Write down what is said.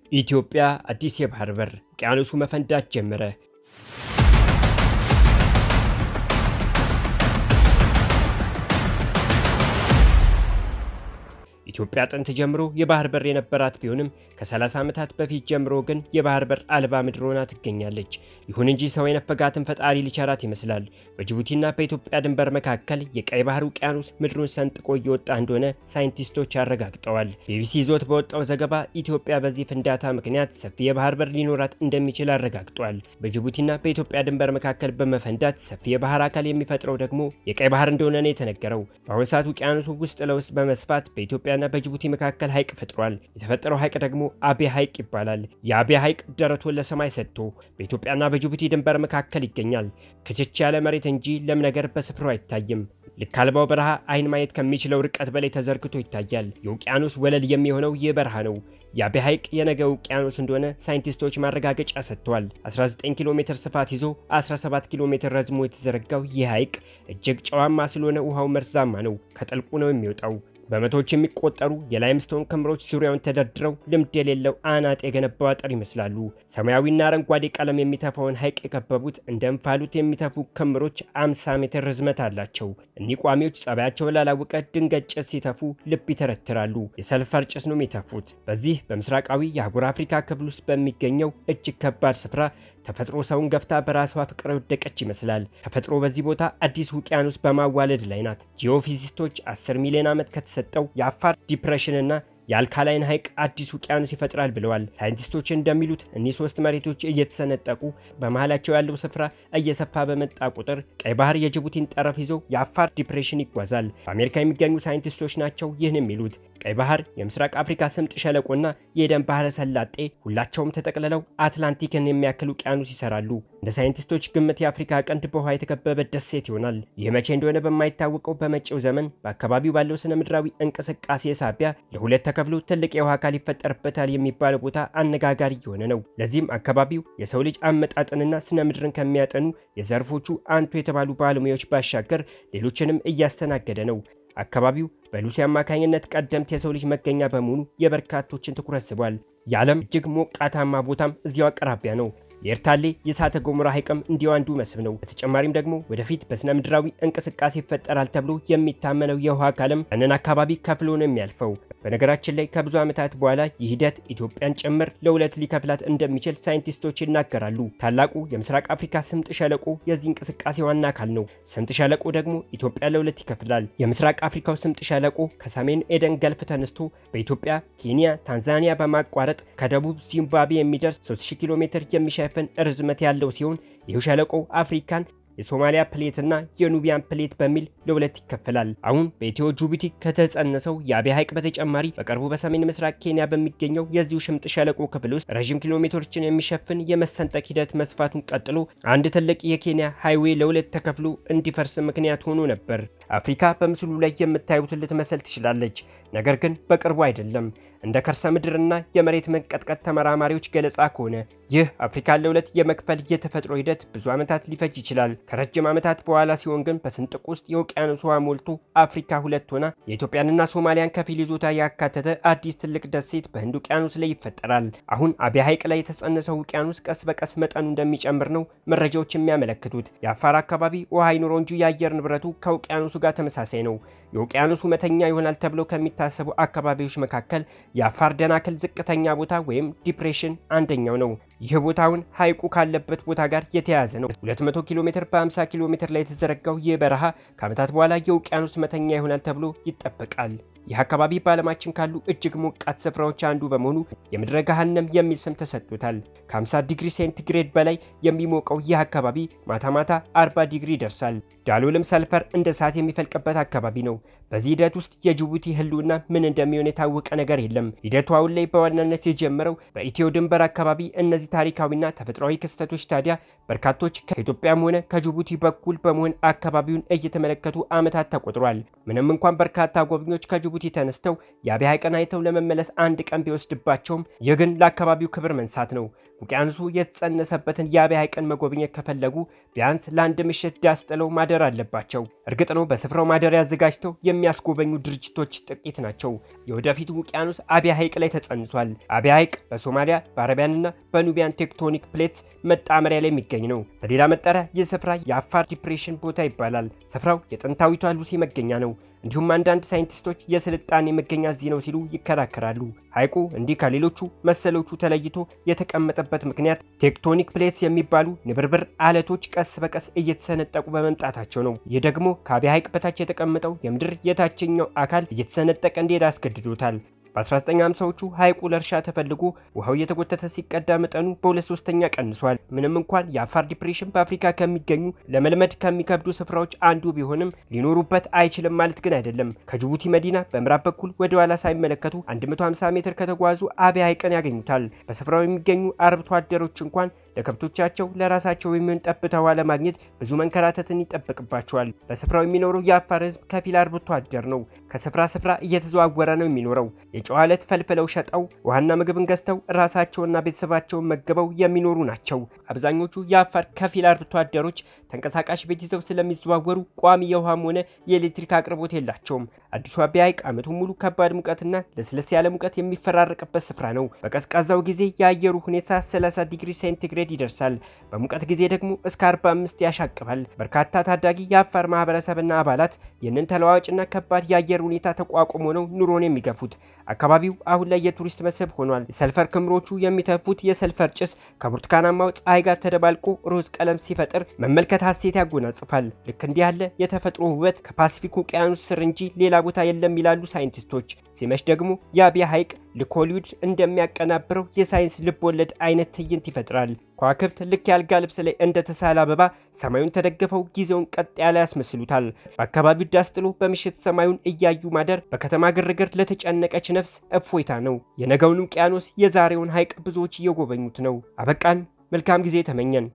ኢትዮጵያ አዲስ የባህር በር፣ ውቅያኖሱ መፈንዳት ጀመረ። ኢትዮጵያ ጥንት ጀምሮ የባህር በር የነበራት ቢሆንም ከ30 ዓመታት በፊት ጀምሮ ግን የባህር በር አልባ ምድር ሆና ትገኛለች። ይሁን እንጂ ሰው የነፈጋትን ፈጣሪ ሊቸራት ይመስላል። በጅቡቲና በኢትዮጵያ ድንበር መካከል የቀይ ባህር ውቅያኖስ ምድሩን ሰንጥቆ እየወጣ እንደሆነ ሳይንቲስቶች አረጋግጠዋል። ቢቢሲ ይዞት በወጣው ዘገባ ኢትዮጵያ በዚህ ፍንዳታ ምክንያት ሰፊ የባህር በር ሊኖራት እንደሚችል አረጋግጧል። በጅቡቲና በኢትዮጵያ ድንበር መካከል በመፈንዳት ሰፊ የባህር አካል የሚፈጥረው ደግሞ የቀይ ባህር እንደሆነ ነው የተነገረው። በአሁኑ ሰዓት ውቅያኖሱ ውስጥ ለውስጥ በመስፋት በኢትዮጵያ ና በጅቡቲ መካከል ሐይቅ ፈጥሯል። የተፈጠረው ሐይቅ ደግሞ አቤ ሐይቅ ይባላል። የአቤ ሐይቅ ደረቱን ለሰማይ ሰጥቶ በኢትዮጵያና በጅቡቲ ድንበር መካከል ይገኛል። ክችች ያለ መሬት እንጂ ለም ነገር በስፍራው አይታይም። ልክ አልባው በረሃ አይን ማየት ከሚችለው ርቀት በላይ ተዘርግቶ ይታያል። የውቅያኖስ ወለል የሚሆነው ይህ በረሃ ነው። የአቤ ሐይቅ የነገ ውቅያኖስ እንደሆነ ሳይንቲስቶች ማረጋገጫ ሰጥተዋል። 19 ኪሎ ሜትር ስፋት ይዞ 17 ኪሎ ሜትር ረዝሞ የተዘረጋው ይህ ሐይቅ እጅግ ጨዋማ ስለሆነ ውሃው መርዛማ ነው። ከጥልቁ ነው የሚወጣው። በመቶዎች የሚቆጠሩ የላይምስቶን ክምሮች ዙሪያውን ተደርድረው ልምድ የሌለው አናጥ የገነባው አጥር ይመስላሉ። ሰማያዊና አረንጓዴ ቀለም የሚተፋውን ሐይቅ የከበቡት እንደ እንፋሎት የሚተፉ ክምሮች 50 ሜትር ርዝመት አላቸው። እኒህ ቋሚዎች ጸባያቸውን ላላወቀ ድንገት ጭስ ሲተፉ ልብ ይተረትራሉ። የሰልፈር ጭስ ነው የሚተፉት። በዚህ በምስራቃዊ የአህጉር አፍሪካ ክፍል ውስጥ በሚገኘው እጅግ ከባድ ስፍራ ተፈጥሮ ሰውን ገፍታ በራሷ ፍቅር የወደቀች ይመስላል። ተፈጥሮ በዚህ ቦታ አዲስ ውቅያኖስ በማዋለድ ላይ ናት። ጂኦፊዚስቶች 10 ሚሊዮን ዓመት ከተሰጠው የአፋር ዲፕሬሽንና የአልካላይን ሐይቅ አዲስ ውቅያኖስ ይፈጥራል ብለዋል። ሳይንቲስቶች እንደሚሉት እኒህ ሶስት መሬቶች እየተሰነጠቁ በመሃላቸው ያለው ስፍራ እየሰፋ በመጣ ቁጥር ቀይ ባህር የጅቡቲን ጠረፍ ይዞ የአፋር ዲፕሬሽን ይጓዛል። በአሜሪካ የሚገኙ ሳይንቲስቶች ናቸው ይህን የሚሉት። ቀይ ባህር፣ የምስራቅ አፍሪካ ስምጥ ሸለቆና የኤደን ባህረ ሰላጤ ሁላቸውም ተጠቅልለው አትላንቲክን የሚያክል ውቅያኖስ ይሰራሉ። እንደ ሳይንቲስቶች ግምት የአፍሪካ ቀንድ በውሃ የተከበበ ደሴት ይሆናል። ይህ መቼ እንደሆነ በማይታወቀው በመጪው ዘመን በአካባቢው ባለው ስነ ምድራዊ እንቅስቃሴ ሳቢያ ለሁለት ተከፍሎ ትልቅ የውሃ አካል ይፈጠርበታል የሚባለው ቦታ አነጋጋሪ የሆነ ነው። ለዚህም አካባቢው የሰው ልጅ አመጣጥንና ስነ ምድርን ከሚያጠኑ የዘርፎቹ አንቱ የተባሉ ባለሙያዎች ባሻገር ሌሎችንም እያስተናገደ ነው። አካባቢው በሉሲ አማካኝነት ቀደምት የሰው ልጅ መገኛ በመሆኑ የበርካቶችን ትኩረት ስቧል። የዓለም እጅግ ሞቃታማ ቦታም እዚያው አቅራቢያ ነው። የኤርታሌ የእሳተ ገሞራ ሐይቅም እንዲሁ አንዱ መስህብ ነው። በተጨማሪም ደግሞ ወደፊት በስነ ምድራዊ እንቅስቃሴ ይፈጠራል ተብሎ የሚታመነው የውሃ አካልም ያንን አካባቢ ከፍሎ ነው የሚያልፈው። በነገራችን ላይ ከብዙ ዓመታት በኋላ ይህ ሂደት ኢትዮጵያን ጭምር ለሁለት ሊከፍላት እንደሚችል ሳይንቲስቶች ይናገራሉ። ታላቁ የምስራቅ አፍሪካ ስምጥ ሸለቆ የዚህ እንቅስቃሴ ዋና አካል ነው። ስምጥ ሸለቆ ደግሞ ኢትዮጵያ ለሁለት ይከፍላል። የምስራቅ አፍሪካው ስምጥ ሸለቆ ከሰሜን ኤደን ገልፍ ተነስቶ በኢትዮጵያ፣ ኬንያ፣ ታንዛኒያ በማቋረጥ ከደቡብ ዚምባብዌ የሚደርስ 3000 ኪሎ ሜትር የሚሸፍን ርዝመት ያለው ሲሆን ይህ ሸለቆ አፍሪካን የሶማሊያ ፕሌትና የኑቢያን ፕሌት በሚል ለሁለት ይከፈላል። አሁን በኢትዮ ጅቡቲ ከተጸነሰው የአቤ ሐይቅ በተጨማሪ በቅርቡ በሰሜን ምስራቅ ኬንያ በሚገኘው የዚሁ ሽምጥ ሸለቆ ክፍል ውስጥ ረዥም ኪሎ ሜትሮችን የሚሸፍን የመሰንጠቅ ሂደት መስፋቱን ቀጥሎ አንድ ትልቅ የኬንያ ሃይዌይ ለሁለት ተከፍሎ እንዲፈርስ ምክንያት ሆኖ ነበር። አፍሪካ በምስሉ ላይ የምታዩትን ልትመስል ትችላለች፣ ነገር ግን በቅርቡ አይደለም። እንደ ከርሰ ምድርና የመሬት መንቀጥቀጥ ተመራማሪዎች ገለጻ ከሆነ ይህ አፍሪካን ለሁለት የመክፈል የተፈጥሮ ሂደት ብዙ ዓመታት ሊፈጅ ይችላል። ከረጅም ዓመታት በኋላ ሲሆን ግን በስንጥቅ ውስጥ የውቅያኖስ ውሃ ሞልቶ አፍሪካ ሁለት ሆና የኢትዮጵያንና ሶማሊያን ከፊል ይዞታ ያካተተ አዲስ ትልቅ ደሴት በህንድ ውቅያኖስ ላይ ይፈጠራል። አሁን አቤ ሐይቅ ላይ የተጸነሰው ውቅያኖስ ቀስ በቀስ መጠኑ እንደሚጨምር ነው መረጃዎች የሚያመለክቱት። የአፋር አካባቢ ውሃ አይኑረው እንጂ የአየር ንብረቱ ከውቅያኖሱ ጋር ተመሳሳይ ነው። የውቅያኖሱ መተኛ ይሆናል ተብለው ከሚታሰቡ አካባቢዎች መካከል የአፋር ደናክል ዝቅተኛ ቦታ ወይም ዲፕሬሽን አንደኛው ነው። ይህ ቦታውን ሐይቁ ካለበት ቦታ ጋር የተያያዘ ነው። 200 ኪሎ ሜትር በ50 ኪሎ ሜትር ላይ የተዘረጋው ይህ በረሃ ከዓመታት በኋላ የውቅያኖስ መተኛ ይሆናል ተብሎ ይጠበቃል። ይህ አካባቢ በዓለማችን ካሉ እጅግ ሞቃት ስፍራዎች አንዱ በመሆኑ የምድረ ገሃነም የሚል ስም ተሰጥቶታል። ከ50 ዲግሪ ሴንቲግሬድ በላይ የሚሞቀው ይህ አካባቢ ማታ ማታ 40 ዲግሪ ይደርሳል። ዳሎልም ሰልፈር እንደ እሳት የሚፈልቅበት አካባቢ ነው። በዚህ ሂደት ውስጥ የጅቡቲ ሕልውና ምን እንደሚሆን የታወቀ ነገር የለም። ሂደቱ አሁን ላይ በዋናነት የጀመረው በኢትዮ ድንበር አካባቢ። እነዚህ ታሪካዊና ተፈጥሯዊ ክስተቶች ታዲያ በርካቶች ከኢትዮጵያም ሆነ ከጅቡቲ በኩል በመሆን አካባቢውን እየተመለከቱ ዓመታት ተቆጥሯል። ምንም እንኳን በርካታ ጎብኚዎች ከጅቡቲ ተነስተው የአቤ ሐይቅን አይተው ለመመለስ አንድ ቀን ቢወስድባቸውም ይህ ግን ለአካባቢው ክብር መንሳት ነው። ውቅያኖሱ የተጸነሰበትን የአብይ ሐይቅን መጎብኘት ከፈለጉ ቢያንስ ለአንድ ምሽት ዳስ ጥለው ማደር አለባቸው። እርግጥ ነው በስፍራው ማደሪያ አዘጋጅተው የሚያስጎበኙ ድርጅቶች ጥቂት ናቸው። የወደፊቱ ውቅያኖስ አብይ ሐይቅ ላይ ተጸንሷል። አብይ ሐይቅ በሶማሊያ በአረቢያንና በኑቢያን ቴክቶኒክ ፕሌትስ መጣመሪያ ላይ የሚገኝ ነው። በሌላ መጠሪያ ይህ ስፍራ የአፋር ዲፕሬሽን ቦታ ይባላል። ስፍራው የጥንታዊቷ ሉሲ መገኛ ነው። እንዲሁም አንዳንድ ሳይንቲስቶች የስልጣኔ መገኛ እዚህ ነው ሲሉ ይከራከራሉ። ሐይቁ እንዲህ ከሌሎቹ መሰሎቹ ተለይቶ የተቀመጠበት ምክንያት ቴክቶኒክ ፕሌትስ የሚባሉ ንብርብር አለቶች ቀስ በቀስ እየተሰነጠቁ በመምጣታቸው ነው። ይህ ደግሞ ከአብይ ሐይቅ በታች የተቀመጠው የምድር የታችኛው አካል እየተሰነጠቀ እንዲሄድ አስገድዶታል። በ1950ዎቹ ሐይቁ ለእርሻ ተፈልጎ ውሃው እየተጎተተ ሲቀዳ መጠኑ በሁለት ሶስተኛ ቀንሷል። ምንም እንኳን የአፋር ዲፕሬሽን በአፍሪካ ከሚገኙ ለመልመድ ከሚከብዱ ስፍራዎች አንዱ ቢሆንም ሊኖሩበት አይችልም ማለት ግን አይደለም። ከጅቡቲ መዲና በምዕራብ በኩል ወደ ኋላ ሳይመለከቱ 150 ሜትር ከተጓዙ አብይ ሐይቅን ያገኙታል። በስፍራው የሚገኙ አርብቶ አደሮች እንኳን ለከብቶቻቸው ለራሳቸው የሚሆን ጠብታ ውሃ ለማግኘት ብዙ መንከራተትን ይጠበቅባቸዋል። በስፍራው የሚኖረው የአፋር ሕዝብ ከፊል አርብቶ አደር ነው። ከስፍራ ስፍራ እየተዘዋወረ ነው የሚኖረው። የጨው አለት ፈልፍለው ሸጠው ውሃና ምግብን ገዝተው ራሳቸውና ቤተሰባቸውን መግበው የሚኖሩ ናቸው። አብዛኞቹ የአፋር ከፊል አርብቶ አደሮች ተንቀሳቃሽ ቤት ይዘው ስለሚዘዋወሩ ቋሚ የውሃም ሆነ የኤሌክትሪክ አቅርቦት የላቸውም። አዲሱ አብይ ሐይቅ ዓመቱን ሙሉ ከባድ ሙቀትና ለስለስ ያለ ሙቀት የሚፈራረቅበት ስፍራ ነው። በቀዝቃዛው ጊዜ የአየሩ ሁኔታ 30 ዲግሪ ሴንቲግሬድ ይደርሳል። በሙቀት ጊዜ ደግሞ እስከ 45 ያሻቅባል። በርካታ ታዳጊ የአፋር ማህበረሰብና አባላት ይህንን ተለዋዋጭና ከባድ የአየር ሁኔታ ተቋቁሞ ነው ኑሮን የሚገፉት። አካባቢው አሁን ላይ የቱሪስት መስህብ ሆኗል። የሰልፈር ክምሮቹ የሚተፉት የሰልፈር ጭስ ከብርቱካናማው ፀሐይ ጋር ተደባልቆ ሮዝ ቀለም ሲፈጥር መመልከት ሀሴት ያጎናጽፋል። ልክ እንዲህ ያለ የተፈጥሮ ውበት ከፓሲፊክ ውቅያኖስ ስር እንጂ ሌላ ቦታ የለም ይላሉ ሳይንቲስቶች። ሲመሽ ደግሞ የአብይ ሐይቅ ልክ ሆሊውድ እንደሚያቀናብረው የሳይንስ ልብ ወለድ አይነት ትዕይንት ይፈጥራል። ከዋክብት ልክ ያልጋ ልብስ ላይ እንደተሳለ አበባ ሰማዩን ተደግፈው ጊዜውን ቀጥ ያለ ያስመስሉታል። በአካባቢው ዳስ ጥሎ በምሽት ሰማዩን እያዩ ማደር በከተማ ግርግር ለተጨነቀች ነፍስ እፎይታ ነው። የነገውን ውቅያኖስ የዛሬውን ሐይቅ ብዙዎች እየጎበኙት ነው። አበቃን። መልካም ጊዜ ተመኘን።